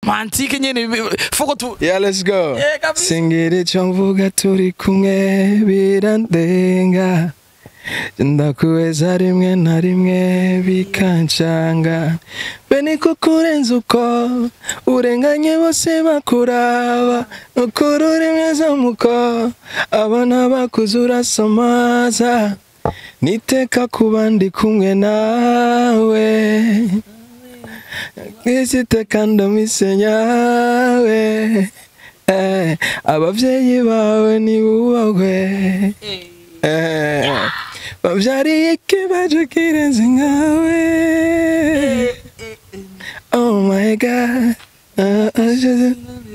romantique nyene foko tu Yeah, let's go. Yeah, kabisa. Singiri icyo mvuga turi kumwe birandenga ndakuweza rimwe na rimwe bikancanga be niko kurenza uko urenganye bose bakuraba ukuri uri mwiza muko abana bakuze urasomaza niteka kuba ndi kumwe nawe nk'isiteka ndamisenyawe eh, abavyeyi bawe nibubahwe eh, bavyariye ikibazo kirenze nkawe oh my god uh, uh, je-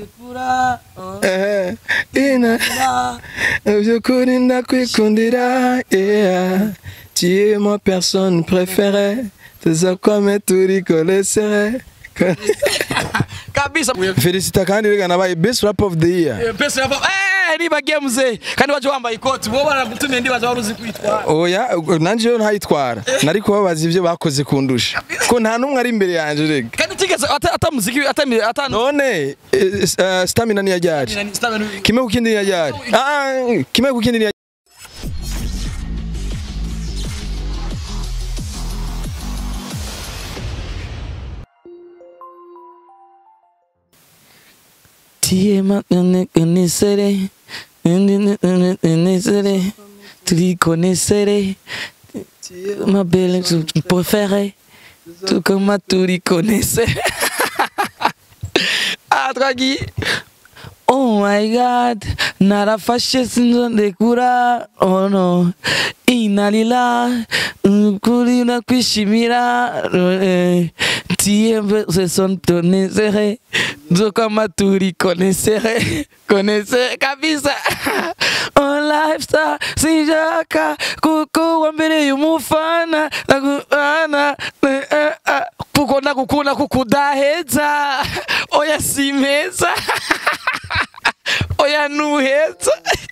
eh, ina byukuri ndakwikundira yeah. tu es ma personne préférée tuzakwame turi kolesere kabisa felicita kandi rega nabaye best rap of the year Eh, pesa yava eh nibagiye muzee kandi waje wambaye ikoti wowe baragutumiye ndibaza wari uzi kwitwara oya nanje yo ntayitwara nari kubabaza ibyo bakoze kundusha ko nta n'umwe ari imbere yanje rega kandi utigeze ata ata muziki ata ata none eh, eh, stamina niya ryari kimwe ku kindi niya ryari ah kimwe ku kindi niya Tie makonesere Nesere Tu connaissere Ma belle tu préférée Tout comme tu les connaissais Ah Draghi Oh my god narafashe sinzondekura oh no inalila kuri na kwishimira eh, tiembe se son tonesere kama turi konesere konese kabisa on lifestyle sinjaka kukuwa mbere y'umufana nakubana eh, eh, ah, kuko nakukunda kukudaheza oya simeza oya nuheza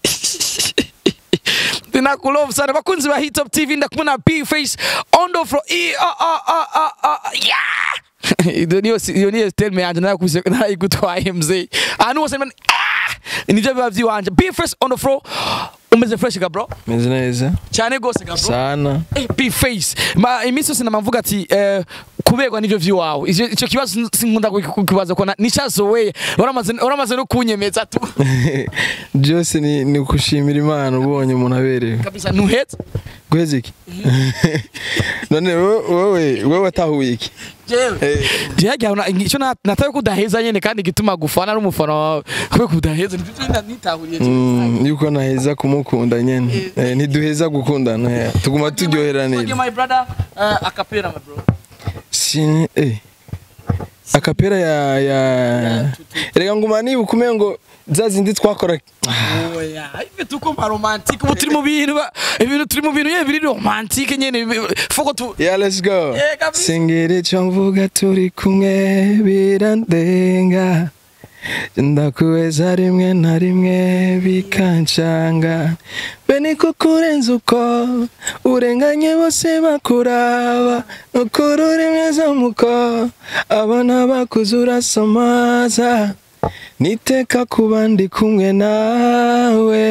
Ninakulove sana bakunzi ba Hit Top TV ndakubona B face on the floor e ah ah ah ah ah yeah iyo niyo iyo niyo terme yanje narakuse narayigutwaye mzee ahantu hose man ah nivyo biba vyiwanje B face on the floor umeze fresh ga bro meze neza cyane gose ga bro sana Eh, B face ma iminsi yose namavuga ati eh, kuberwa n'ivyo vy'iwawe ivyo ico kibazo sinkunda kukibaza ko nicazoweye uramaze uramaze no kunyemeza tu byose ni, ni ukushimira imana ubonye umuntu aberewe kabisa nuhetse guheza iki none wowe wowe wowe watahuye iki jewe jewe icyo natawe kudaheza nyene kandi gituma gufana n'umufana wawe kwe kudaheza nitahuriye Mm, yuko naheza kumukunda nyene Eh, ntiduheza gukundana eh, tuguma turyoheranira my brother uh, akapera my bro Sini- eh. akapera ya ya reka nguma nibuka umengo ngo za zindi twakora oya ife tuko ma romantique ubu turi mu bintu ba- ibintu turi mu bintu nyene biri romantique nyene bi- foko tu yeah let's go Eh, kabisa. singiri icyo mvuga turi kumwe birandenga ndakuweza rimwe na rimwe bikancanga be niko kurenza uko urenganye bose bakuraba ukuri uri mwiza muko abana bakuze urasomaza niteka kuba ndi kumwe nawe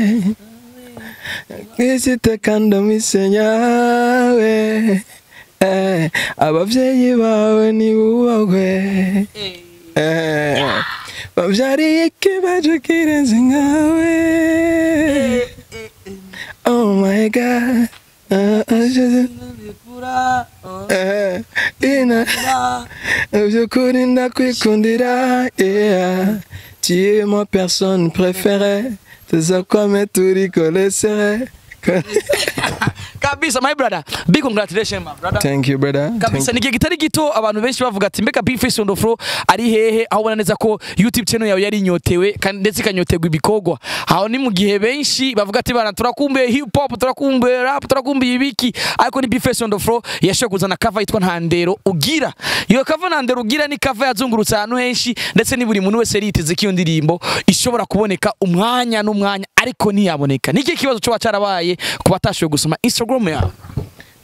nk'isiteka ndamisenyawe eh, abavyeyi bawe nibubahwe eh, bavyariye ikibazo kirenze nkawe oh my god uh, uh, je- eh, ina byukuri ndakwikundira yeah. tu es ma personne préférée tuzakwame turi kolesere kabisa my brother big congratulations my brother thank you brother kabisa Thank ni igihe kitari gito abantu benshi bavuga ati mbega Big Face on the floor ari hehe aho ubona neza ko YouTube channel yawe yari inyotewe kandi ndetse ikanyoterwa ibikorwa aho ni mu gihe benshi bavuga ati bana turakumbuye hip hop turakumbuye rap turakumbuye ibiki ariko ni Big Face on the floor yashoboye kuzana cover yitwa Ntandero ugira iyo cover Ntandero ugira ni cover yazungurutse ahantu henshi ndetse ni buri muntu wese yiteze ko iyo ndirimbo ishobora kuboneka umwanya n'umwanya ariko ntiyaboneka niki kibazo cyo cyarabaye ku batashoboye gusoma Instagram yawe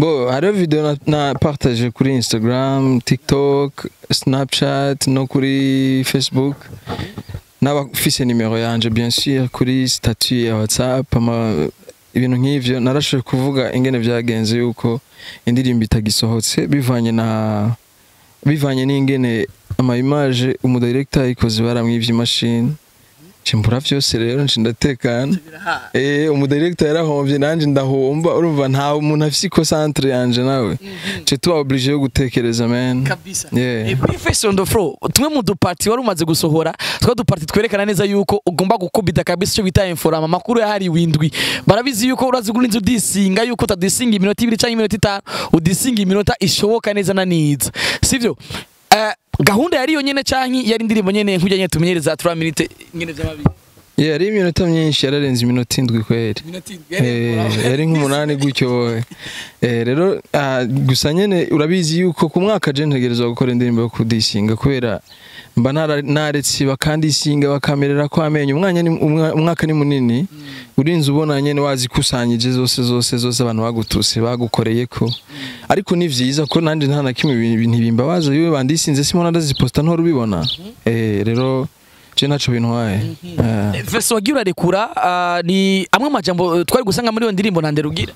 bo hariho video na, na partage kuri instagram tiktok snapchat no kuri facebook n'abafise nimero yanje bien sûr kuri statut ya whatsapp ama ibintu nk'ivyo narashoboye kuvuga ingene vyagenze yuko indirimbo itagisohotse bivanye na bivanye n'ingene ama image umudirector yayikoze baramwivye imashini cimbura vyose rero nci ndatekana eh umudirector yarahomvye nanje ndahomba urumva nta umuntu afise ikosantre yanje nawe je tuba obligé yo gutekereza man kabisa Yeah. Eh, Bface on the floor tumwe mu dupati wari umaze gusohora twa dupati twerekana neza yuko ugomba gukubita kabisa icyo bita inforama amakuru yahariwe indwi barabizi yuko urazi gurinza udisinga yuko utadisinga iminota ibiri cyangwa iminota itanu udisinga iminota ishoboka neza na niza sivyo Eh, gahunda yari yo nyene canke yari indirimbo nyene nkujya nyene tumenyereza 3 minute nyene vy'amabiri yeah ari iminota myinshi yararenze iminota indwi kweri Minota indwi, Eh, yari- yari nk'umunani gutyo wowe Eh, rero ah, gusa nyene urabizi yuko ku mwaka je ntegerezwa gukora indirimbo yo kudisinga kubera mba nara- naretse bakandisinga bakamerera ko amenyo umwanya ni- umwa- umwaka ni munini urinze ubona nyene wazikusanyije zose zose zose abantu bagutuse bagukoreyeko ariko ni vyiza ko nanje nta na kimwe ibintu ibintu bimbabaza yewe bandisinze simona ndaziposta ntora ubibona eh rero je naco bintwaye Eh. Verse wagira urarekura ah, ni amwe mu majambo eh, twari gusanga muri iyo ndirimbo ntande rugira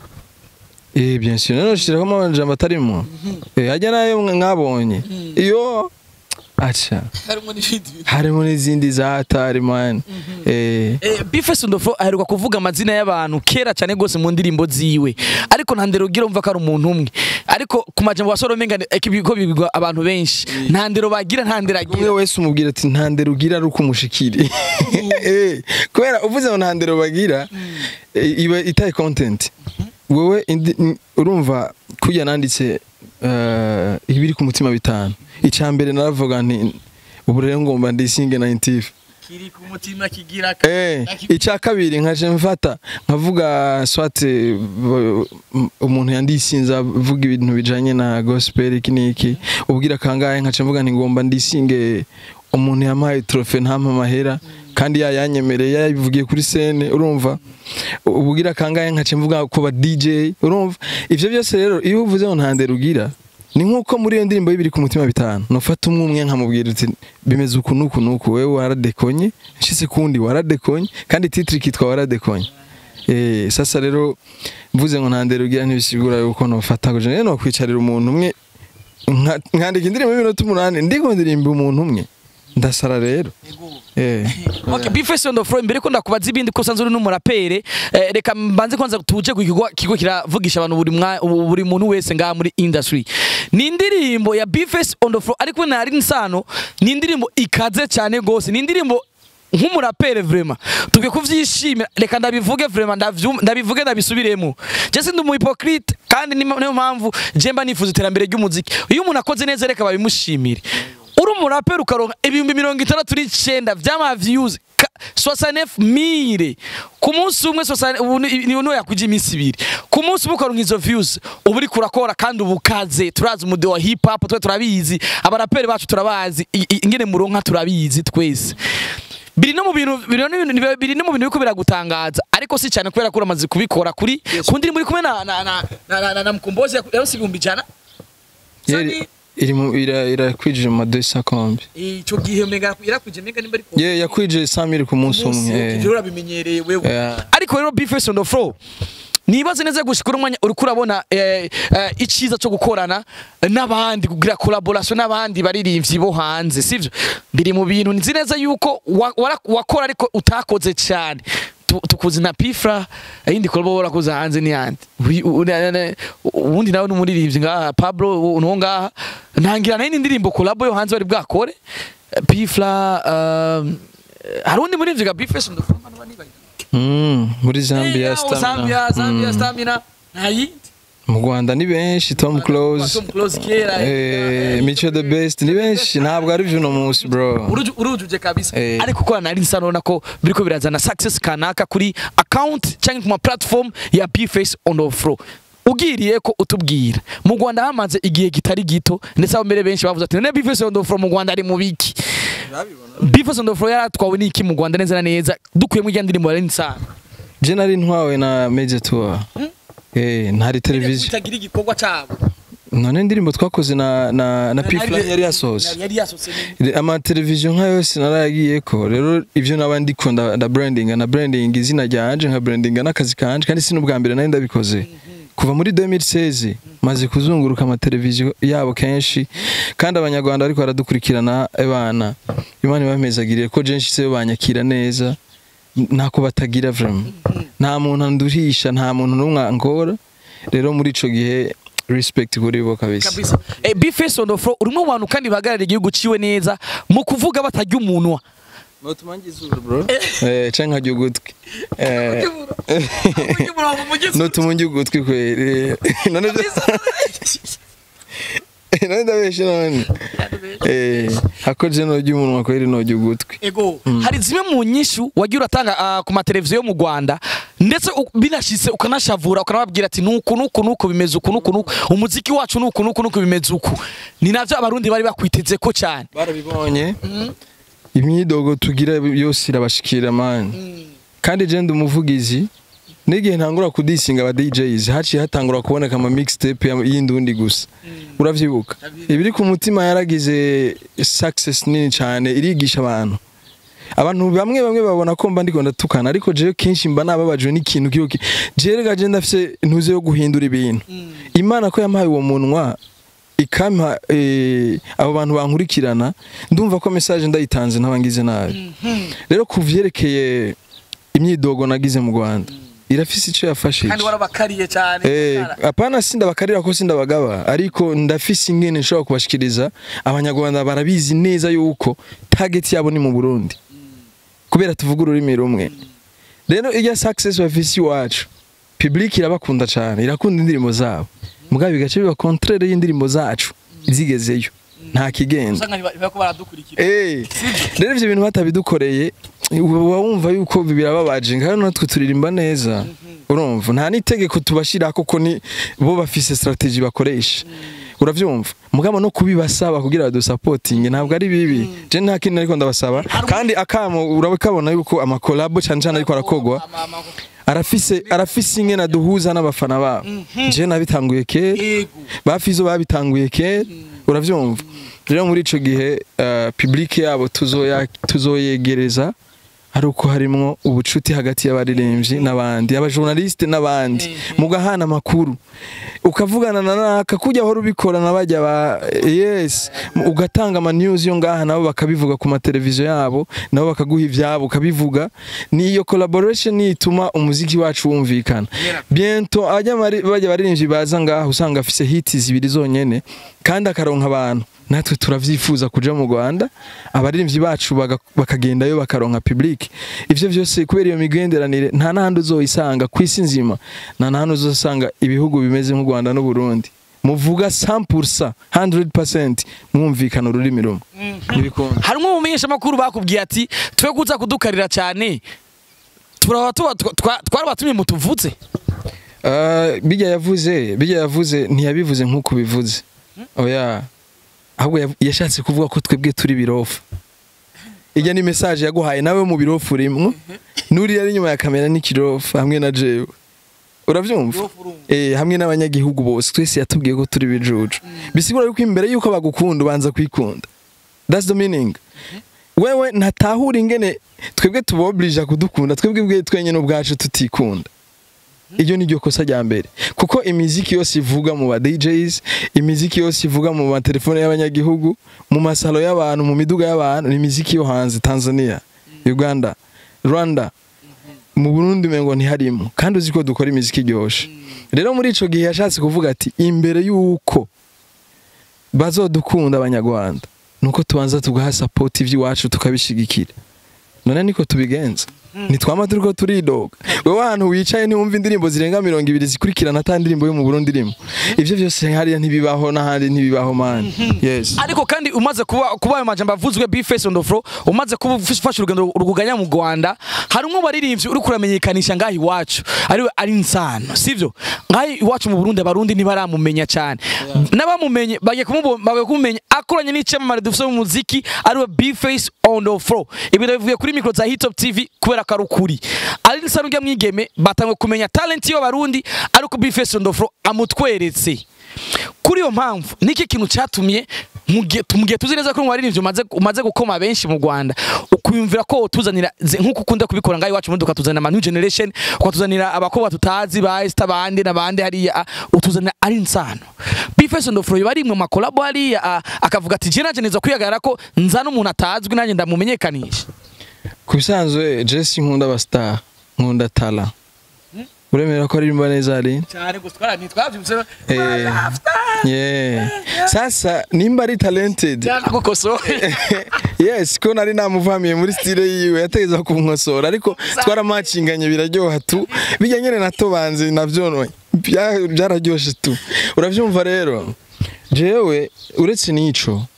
Eh bien sûr none shirako amajambo atarimo eh ajya nayo mwa- mwabonye iyo acha harimo n'ibindi harimo n'izindi za hatari man eh Eh, Bface Ndofo aheruka kuvuga amazina y'abantu kera cyane gose mu ndirimbo ziwe ariko nta ndero ugira umva ko ari umuntu umwe ariko ku majambo wa Solo menga ko bibigwa abantu benshi nta ndero bagira nta ndero umwe agira wese umubwira ati nta ndero ugira ari uko umushikiri eh kubera uvuze ngo nta ndero bagira eh, iba itaye content wewe indi- n- urumva kujya nanditse eh, ibiri ku mutima bitanu icya mbere naravuga nti ubu rero ngomba ndisinge 90 kiri ku mutima kigira Eh, icya kabiri nkaje mfata nkavuga swate b- m- umuntu yandisinze avuga ibintu bijanye na gospel iki niki ubwira kangahe nkaje mvuga nti ngomba ndisinge umuntu yampaye trofe ntampa amahera kandi yayanyemereye yabivugiye kuri scene urumva ubwira kangahe nkaje mvuga ko ba DJ urumva ivyo byose rero iyo uvuze ngo ntandere ugira ni nkuko muri iyo ndirimbo y'ibiri ku mutima bitanu nufata umwe umwe nkamubwira uti bimeze uku nuku nuku wewe waradekonye nshitse kundi waradekonye kandi titiri kitwa waradekonye eh sasa rero mvuze ngo ntandere ugira ntibisigura yuko nofata ngo je no kwicarira umuntu umwe nka- nkandika indirimbo y'iminota umunani ndiko ndirimba umuntu umwe ndasara rero eh Okay, Bface Ndofo mbere ko ndakubaza ibindi ko sanzuri n'umurapere eh, reka mbanze kwanza tuje ku kigo kigo kiravugisha abantu buri mwa buri muntu wese ngaha muri industry ni indirimbo ya Bface Ndofo ariko nari nsano ni indirimbo ikaze cyane gose ni indirimbo nk'umurapere vraiment tubwe kuvyishimira reka ndabivuge vraiment ndavyum- ndabivuge ndabisubiremo je sindi umu hypocrite kandi ni- niyo mpamvu je mba nifuza iterambere ry'umuziki iyo umuntu akoze neza reka babimushimire uri umuraperi ukaronka ibihumbi mirongo itandatu n'icenda vy'ama views ka- 69000 ku munsi umwe 60 ubu ni- niyo yakuja iminsi ibiri ku munsi umwe ukaronka izo views uba uriko urakora kandi uba ukaze turazi umude wa hip hop twe turabizi abaraperi bacu turabazi i- i- ingene muronka turabizi twese biri no mu bintu biri no mu bintu- biri no mu bintu biko biragutangaza ariko si cyane kubera ko uramaze kubikora kuri ku ndirimbo uri kumwe na na na na, na, na, na mkombozi yarose ibihumbi ijana yari iri mu ira irakwije mu madesa kombi ico gihe mega yarakuje mega nimba ariko ye yakwije 100000 ku munsi umwe eh. ivyo urabimenyereye wewe Yeah. ariko rero Bface on the floor nibaze neza gushika umwanya uri kurabona eh, eh, iciza cyo gukorana n'abandi kugira collaboration n'abandi baririmbyi bo hanze sivyo biri mu bintu nzi neza yuko wa- wara- wakora ariko utakoze cyane Tu- tukuzi na pifra yindi kolbo warakoze hanze ni yandi Uri- u- na- na- ubundi nawe n'umuririmbyi ngaha Pablo uno ngaha ntangira n'indi ndirimbo collabo yo hanze bari bwakore pifra um, hari undi muririmbyi ga Bface on the floor abantu banibaye Mm, muri Zambia Eh, Zambia, stamina Zambia, Mm. stamina. Nta yindi. mu Rwanda ni benshi Tom Close Tom Close kera. eh Micho the best ni benshi ntabwo ari vyo no munsi bro Uruju- urujuje kabisa Eh. ariko ko nari nsa nona ko biriko birazana success kanaka kuri account cyangwa ku ma platform ya Bface on the floor ugiriye ko utubwira mu Rwanda hamaze igihe kitari gito ndetse abo mbere benshi bavuze ati none Bface on the floor mu Rwanda ari mu biki Bface on the floor yaratwawe n'iki mu Rwanda neza na neza dukuyemo ijya ndirimbo yari nsana je nari ntwawe na Major Tour eh ntari televiziyo itagira igikorwa cyabo none indirimbo twakoze na na na P-Fla yari yasohotse yari yasohotse Re- amateleviziyo nka yose narayagiye ko rero ivyo naba ndiko nda nda branding na branding izina ryanje nka branding n'akazi kanje kandi si n'ubwa mbere nari ndabikoze kuva muri 2016 maze kuzunguruka amateleviziyo yabo kenshi kandi abanyarwanda ariko baradukurikirana ebana imana ibamezagiriye ko jenshi se banyakira neza ntako batagira vraiment nta muntu anduhisha nta muntu n'umwe angora rero muri ico gihe respect kuri bo kabisa kabisa eh, Bface on the floor urimo abantu kandi bahagarara igihugu ciwe neza mu kuvuga batarya umunwa eh canke nkarya ugutwi eh nutumungi ugutwi kweri none none ndabeshe none eh hakoje no ry'umunwa kweri no ugutwi ego hari zimwe mu nyishu wagiye uratanga ah, ku mateleviziyo yo mu Rwanda ndetse u- binashitse ukanashavura ukanababwira ati nuku nuku nuku bimeze uku nuku nuku umuziki wacu nuku nuku nuku bimeze uku ni navyo abarundi bari bakwiteze ko cyane barabibonye imyidogo tugira yose irabashikira mani kandi je ndi umuvugizi n'igihe ntangura kudisinga aba DJs haciye hatangura kuboneka ama mixtape ya- y'indundi gusa uravyibuka ibiri ku mutima yaragize success nini cyane irigisha abantu abantu bamwe bamwe babona ko mba ndiko ndatukana ariko jewe kenshi mba nababajwe n'ikintu kiyo ki jewe gaje ndafise ntuze yo guhindura ibintu imana ko yampaye uwo munwa ikampa eh, abo bantu bankurikirana ndumva ko message ndayitanze ntabangize nabi rero kuvyerekeye imyidogo nagize mu Rwanda irafise ico yafashije kandi warabakariye cyane Eh, apana sindabakarira ko sindabagaba ariko ndafise ingene nshobora kubashikiriza abanyarwanda barabizi neza yuko target yabo ni mu Burundi kubera tuvuga ururimi rumwe rero irya success bafise iwacu public irabakunda cyane irakunda indirimbo zabo mugabo bigace biba contraire y'indirimbo zacu zigezeyo nta kigenda usanga bariko baradukurikira Eh, rero ivyo bintu batabidukoreye uba wumva yuko birababaje kandi natwe turirimba neza urumva nta n'itegeko tubashira koko ni bo bafise strategy bakoresha uravyumva mugabo no kubibasaba kugira badusapotinge ntabwo ari bibi je nta kintu ariko ndabasaba kandi akamo urabikabona yuko amakolabo cyane cyane ariko arakogwa arafise arafise ingene aduhuza n'abafana babo je nabitanguye kera ego bafizo babitanguye kera uravyumva rero muri ico gihe uh, public yabo tuzoya tuzoyegereza ari uko harimwo ubucuti hagati y'abaririmbyi n'abandi abajournaliste n'abandi mugahana amakuru ukavugana na naka kujya aho ubikora nabajya ba yes ugatanga ama news yo ngaha nabo bakabivuga ku mateleviziyo yabo nabo bakaguha ivyabo ukabivuga niyo collaboration ituma umuziki wacu wumvikana biento ajya bajya baririmbyi baza ngaha usanga afise hits zibiri zonyene kandi akaronka abantu natwe turavyifuza kuja mu Rwanda abaririmbyi bacu baga- bakagendayo bakaronka public ivyo vyose kubera iyo migenderanire nta nahandi uzoyisanga ku isi nzima nta nahandi uzosanga ibihugu bimeze nk'u Rwanda n'u Burundi muvuga 100% 100% mwumvikana ururimi rumwe ntibikunda harimo umumenyesha makuru bakubwiye ati twe kuza kudukarira cyane turaba tuba twa- twarabatumye mutuvuze Uh, bijya yavuze bijya yavuze ntiyabivuze nk'uko bivuze oya ahubwo yav- yashatse kuvuga ko twebwe turi birofu ijya ni message yaguhaye nawe mu birofu urimo nuriya ari inyuma ya kamera n'ikirofu hamwe na jewe uravyumva eh hamwe n'abanyagihugu bose twese yatubwiye ko turi bijuju bisigura yuko imbere yuko bagukunda ubanza kwikunda that's the meaning wewe ntatahura ingene twebwe tuboblije kudukunda twebwe bwe twenyene ubwacu tutikunda iryo ni ryo kosa rya mbere kuko imiziki yose ivuga mu ba DJs imiziki yose ivuga mu matelefone y'abanyagihugu mu masalo y'abantu mu miduga y'abantu ni imiziki yo hanze Tanzania Uganda Rwanda mu Burundi mengo ntiharimo kandi uzi ko dukora imiziki iryoshe rero muri ico gihe yashatse kuvuga ati imbere y'uko bazodukunda abanyarwanda nuko tubanza tugaha support ivy'iwacu tukabishigikira none niko tubigenza nitwama turiko turidoga wewe ahantu wicaye ntiwumva indirimbo zirenga mirongo ibiri zikurikirana ata ndirimbo yo mu Burundi irimo ivyo vyose hariya ntibibaho n'ahandi ntibibaho man yes ariko kandi umaze kuba kuba ayo majambo avuzwe Bface on the floor umaze kuba ufashe urugendo ruguganya mu Rwanda harimo baririmbyi uri kuramenyekanisha ngaho iwacu ari ari insano sivyo ngaho iwacu mu Burundi abarundi ntibaramumenya cyane n'abamumenye bagiye kumubona bagiye kumumenya akoranye n'icyamamare dufite mu muziki ari we Bface on the floor ibintu bivuye kuri mikro za Hitop TV kubera ko ari ukuri ari nsa n'urya mwigeme batangwe kumenya talent y'abarundi ariko Bface on the floor amutweretse kuri iyo mpamvu niki kintu cyatumye mu gihe mu gihe tuzi neza ko waririmbye umaze umaze gukoma benshi mu Rwanda ukuyumvira ko utuzanira ze- nk'uko ukunda kubikora ngaho iwacu muri tukatuzanira ama new generation ukatuzanira abakobwa tutazi ba Esther bande n'abandi hariya ah, utuzanira ari insano Bface on the floor bari mu makolabo hariya ah, akavuga ati je naje neza kwihagarara ko nzana umuntu atazwi nanjye ndamumenyekanisha ku bisanzwe jesi nkunda abastar nkunda tala uremera ko aririmba neza ari cyane gutwara ntitwabyumse Eh, yeah. sasa nimba ari talented gukosora yes ko nari namuvamiye muri style yiwe yategeza kunkosora ariko twaramacinganye biraryoha tu bijya nyene natobanze navyo bya- byararyoshe tu uravyumva rero jewe uretse n'ico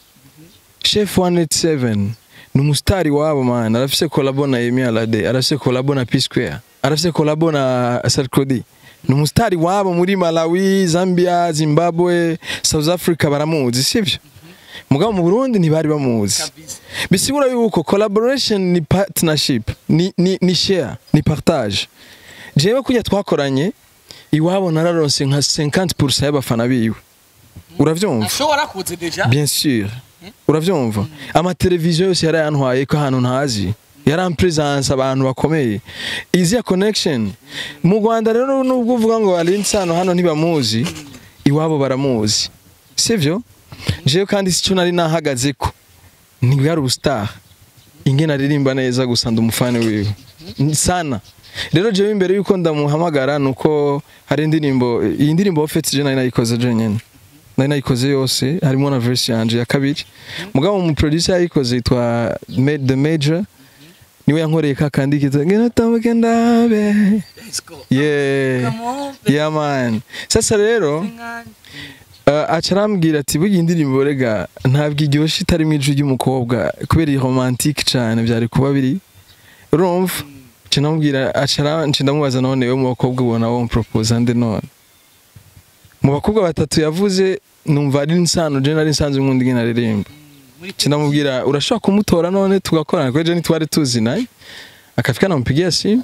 chef 187 ni umusitari wabo man arafise kolabo na Emi Alade arafise kolabo na P Square arafise kolabo na Sarkodie ni umusitari wabo muri Malawi Zambia Zimbabwe South Africa baramuzi sivyo mugabo mu Burundi ntibari bamuzi bisigura yuko collaboration ni partnership ni, ni, ni share ni partage jewe kujya twakoranye iwabo nararonse nka 50% y'abafana biwe uravyumva ashobora kuze deja bien sûr uravyumva amateleviziyo yose yarayantwaye ko ahantu ntazi yarampresence abantu bakomeye iziya connection mu Rwanda rero nubwo uvuga ngo ari insano hano ntibamuzi iwabo baramuzi sivyo jewe kandi sico nari nahagaze ko ntibwari ubustar ingene aririmba neza gusa ndi umufani wiwe sana rero jewe imbere yuko ndamuhamagara nuko hari indirimbo iyi ndirimbo ofete je nari nayikoze je nyene nari nayikoze yose harimo na verse yanje ya kabiri mugabo mu producer yayikoze yitwa Ma- The Major niwe yankoreye ka kandi kitwa ngena tambuke ndabe yeah yeah man sasa rero uh, aca arambwira ati burya indirimbo rega ntabwo iryoshe itari mu ijwi ry'umukobwa kubera iyi romantique cyane byari kuba biri urumva nca namubwira aca ara- nca ndamubaza none we mu bakobwa ubona wo mupropose nde none mu bakobwa batatu yavuze numva ari insano je nari nsanzwe nkunda ingene aririmba nca ndamubwira urashobora kumutora none tugakorana kweje ntitwari tuzi naye akafika namupigia simu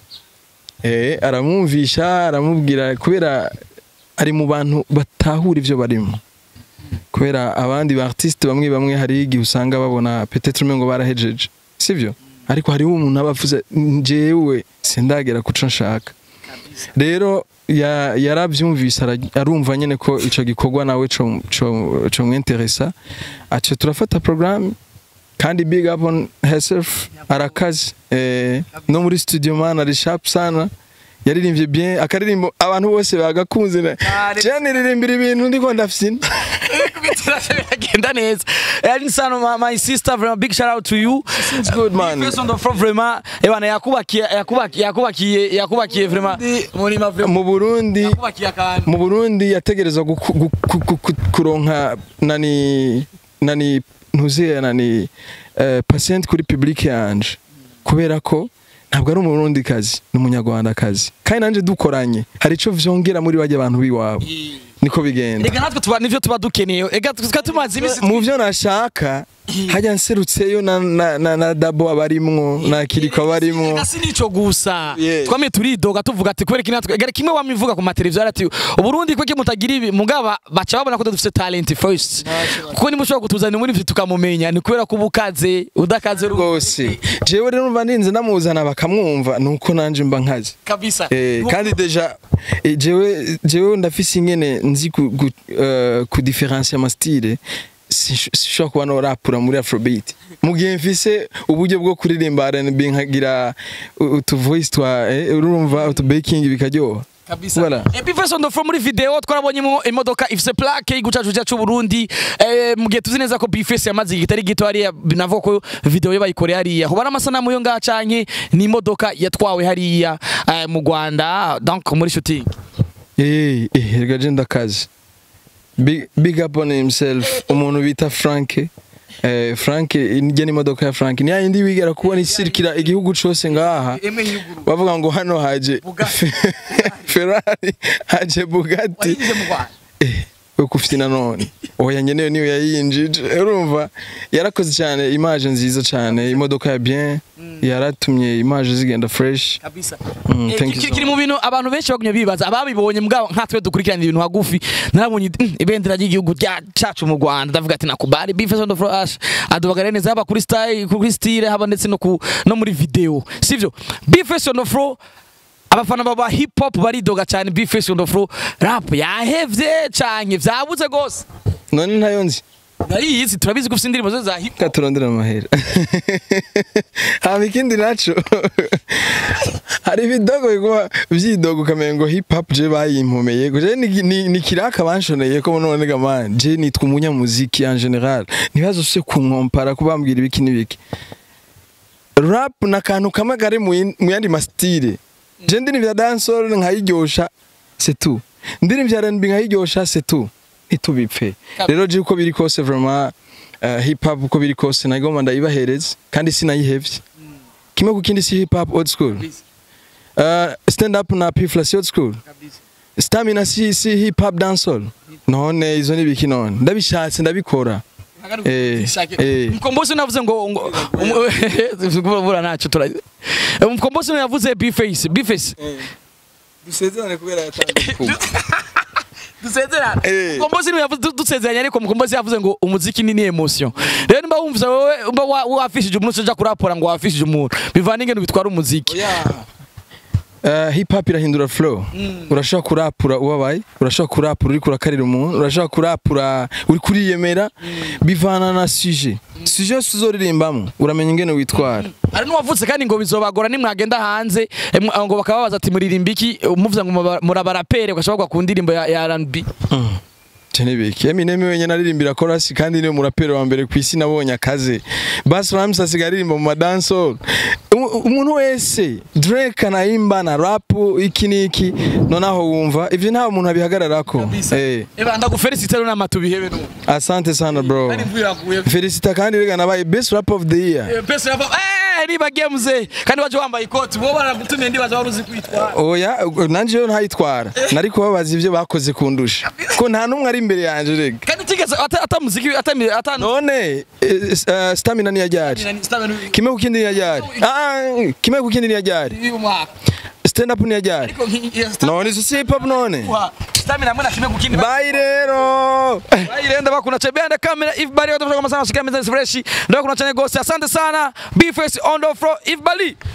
eh aramwumvisha aramubwira kubera ari mu bantu batahura ivyo barimo kubera abandi ba artiste bamwe bamwe hari igihe usanga babona peut-être umengo barahejeje sivyo ariko hariho umuntu aba avuze njyewe sindagera kuco nshaka rero ya- yarabyumvise ara- arumva nyine ko ico gikorwa nawe co co- co mwinteresa aco turafata programme kandi big up on herself arakaze eh, no muri studio man ari sharp sana yaririmbye bien akaririmbo abantu bose bagakunze na Kare. je niririmbira ibintu ndiko ndafyina biragenda neza ari insano my, my sister vraiment big shout out to you It's good man First on the floor vraiment ebana yakubakiye yakubakiye yakubakiye yakubakiye vraiment muri ma vraiment mu Burundi yakubakiye akantu mu Burundi yategerezwa guku- gu- gu- gu- gu- kuronka nani nani ntuziye nani eh, patient kuri public yanje kubera ko ntabwo ari umurundi kazi ni umunyarwanda kazi kandi nanje dukoranye hari ico vyongera muri bajya abantu biwabo niko bigenda rega natwe tuba nivyo tuba dukeneye ega tuba tumaze imisi mu byo nashaka hajya nserutseyo na, na, na, na dabo abarimwo na kiriko abarimwo Ega si nico gusa Yeah. twamye turidoga tuvuga ati kubera kinatwe ega kimwe wamivuga ku mateleviziyo ati uburundi kweke mutagira ibi mugaba baca babona ko dufite talent first kuko nimushobora kutuzanira muri ivyo tukamumenya ni kubera ko ubukaze udakaze rwose jewe rero numva ndinze namuzana bakamwumva nuko nanje mba nkazi kabisa Eh, kandi deja eh, jewe jewe ndafise ingene nzi ku, ku, uh, ku difference ama style sishobora kuba no rapura muri afrobeat mu gihe mfise uburyo bwo kuririmba R&B nkagira u- utu voice twa eh, urumva utu baking bikaryoha kabisa Voilà. Epifes on the floor muri video twarabonyemo imodoka ifise plaque y'igucacu cyacu Burundi eh, mu gihe tuzi neza ko Bifes yamaze igitari gito hariya navuga ko video yo bayikoreye hariya ho amasanamu yo ngaha canke ni imodoka yatwawe hariya eh, mu Rwanda donc muri shooting eh eh rega je ndakazi big, big up on himself umuntu bita Frank eh, Frank njye n'imodoka ya Frank ni yindi wigera kubona isirikira igihugu cose ngaha bavuga ngo hano haje Bugatti. Ferrari haje Bugatti wayize mu Rwanda eh, uko ufite nanone oya nyeneyo niyo yayinjije urumva yarakoze cyane image nziza cyane imodoka ya bien yaratumye image zigenda fresh kabisa Mm, Eh, thank ki- you so kiri mu bintu abantu benshi bagumye bibaza ababibonye mbwa nkatwe dukurikirana ibintu hagufi narabonye mm, ibendera ry'igihugu rya cacu mu Rwanda ndavuga ati nakubari bifes on the flash adubagare neza haba kuri style kuri style haba ndetse no ku no muri video sivyo bifes on the floor abafana baba hip hop baridoga cyane bifes on the floor rap yahevye canke vyabuze gose none ntayo nzi nariyizi turabizi ko ufite indirimbo zo za hip hop Reka turondere amahera haba ikindi naco hari ibidogo biguma vyidogo ukamenya ngo hip hop je bayimpomeye je ni, ni, ni kiraka banshoneye ko none gamani je nitwa umunyamuziki en general ntibazo se kunkompara kubambwira ibiki n'ibiki rap na kantu kamwe kari mu yin- mu yandi mastile je ndirimbo ya dancehall nkayiryosha c'est tout ndirimbo ya R&B nkayiryosha c'est tout ntitubipfe rero je uko biri kose vraiment uh, hip hop uko biri kose nagomba ndayibahereza kandi sinayihevye kimwe ku kindi si hip hop old school uh, stand up na pifla si old school stamina si, si hip hop dancehall none izo ni biki none ndabishatse ndabikora Eh, eh. mkombozi navuze ngo ngo bura naco tura mkombozi yavuze bface bface dusezerane kubera yatanze dusezerana Eh. mkombozi niwe yavuze dusezeranye ariko mkombozi yavuze ngo umuziki ni ni emotion rero nimba wumvise wowe umba wa- wafishije umuntu uja kurapora ngo wafishije umuntu bivana ingene bitwara umuziki Uh, hip hop irahindura flow urashobora kurapura ubabaye urashobora kurapura uri kurakarira umuntu urashobora kurapura uri kuriyemera bivana na suje suje yose uzoririmbamo uramenya ingene witwara hari n'uwavutse kandi ngo bizobagora nimwagenda hanze eh, mwa- ngo bakababaza ati muririmba iki muvuze ngo muba- murabarapere ugashobora ku ndirimbo ya ya R&B Tenebeki Eminem wenyine aririmbira chorus kandi niwe muraperi wa mbere ku isi nabonye akaze Bass Rhymes asigaye aririmba mu madancehall Umu- umuntu wese Drake anayimba na rap iki niki nonaho wumva ivyo nta muntu abihagararako eh eba ndagufelicite rero n'amatu bihebe no asante sana bro kandi mvuye yaguye Felicita kandi rega nabaye best rap of the year pesa yava eh niba games kandi waje wambaye ikoti bo baragutumiye ndibaza wari uzi kwitwara oya nanje yo ntayitwara nari kubabaza ivyo bakoze kundusha ko nta numwe ari imbere yanje rega kandi tigeze ata ata muziki ata ata none eh, eh, stamina ni yajari kimwe ku kindi ni yajari ah kimwe ku kindi ni yajari stand up ni yajari none izo si hip hop none stamina mwana kimwe kukindi bye rero irenda bakuna chebenda kamera if bali watu kwa masana shika meza fresh ndio kuna chane ghost asante sana b face on the floor if bali